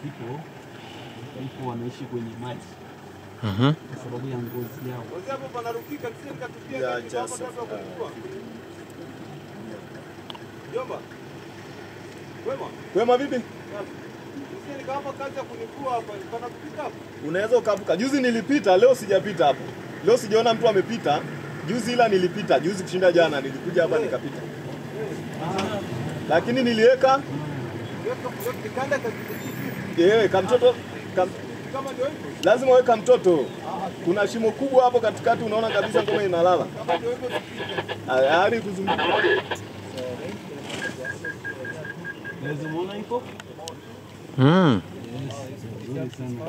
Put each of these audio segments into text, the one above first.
people people wanaishi kwenye maji Mhm. kwa sababu ya ngozi yao. Yeah, just, uh, Wema vipi? Unaweza ukavuka. Juzi nilipita, leo sijapita hapo. Leo sijaona mtu amepita. Juzi ila nilipita, juzi kushinda jana nilikuja hapa nikapita. Lakini niliweka eh, kamtoto kam, lazima weka mtoto. Kuna shimo kubwa hapo katikati, unaona kabisa ngoma inalala. Hadi kuzunguka. Unaweza muona iko? Mm. Nzuri sana.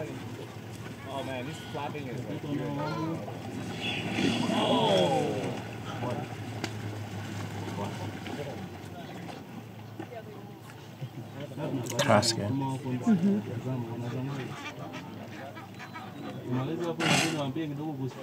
Krass, gell? Kama wako wanatazama, wanatazama. Umalize hapo wengine waambie kidogo kuhusu.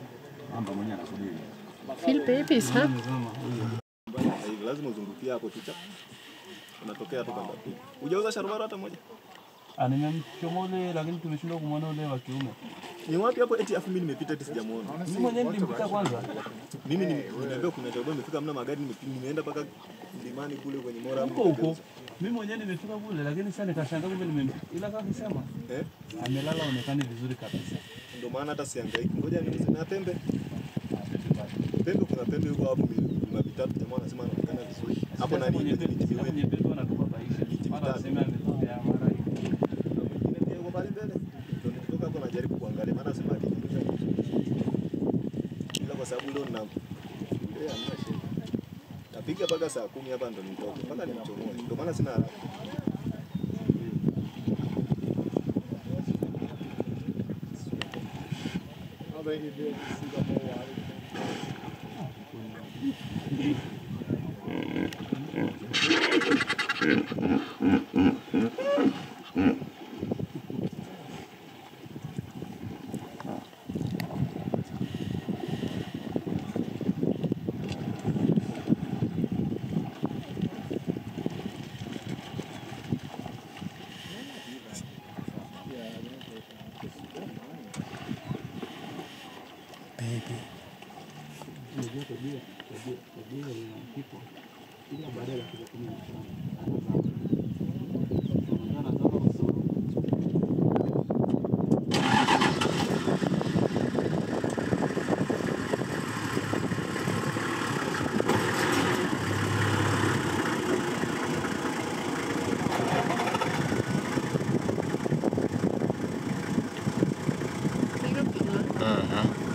Viel Babys, ha? Tazama huyo. Sasa hivi lazima uzungukie hapo tu cha. Unatokea tu kanda pili. Hujauza sharubaro hata moja? Ah, nimemchoma ule lakini tumeshindwa kumwona ule wa kiume. Ni wapi hapo eti afu mimi nimepita eti sijamuona. Mimi mwenyewe nilimpita kwanza. Mimi nime- nimeambiwa kuna sharubaro imefika mna magari nimepi- nimeenda mpaka mlimani kule kwenye mora Huko huko. Mimi mwenyewe nimefika kule lakini sasa nikashangaa kumbe nimempita. Ila kama kusema Eh? amelala onekani vizuri kabisa. Ndio maana hata sihangaiki. Ngoja niuze na pembe. Pembe kuna pembe huko hapo kuna vitatu jamaa anasema anaonekana vizuri. Hapo Sasa nani kwenye miti pepe, sasa miwili. kwenye pepe wanatubabaisha. Mara waseme ametokea mara hivi. Mwingine pia yuko pale mbele. Ndio nikitoka hapo najaribu kuangalia maana anasema akiniuliza. Ila kwa sababu leo nina leo hamna shida. Napiga mpaka saa kumi hapa ndo nitoke. Mpaka nimchomoe. Ndio maana sina haraka. Unajua tabia tabia tabia ya people kila baada ya dakika kumi na tano anazama. Unajua anazama kwa sababu Filipino. Mhm.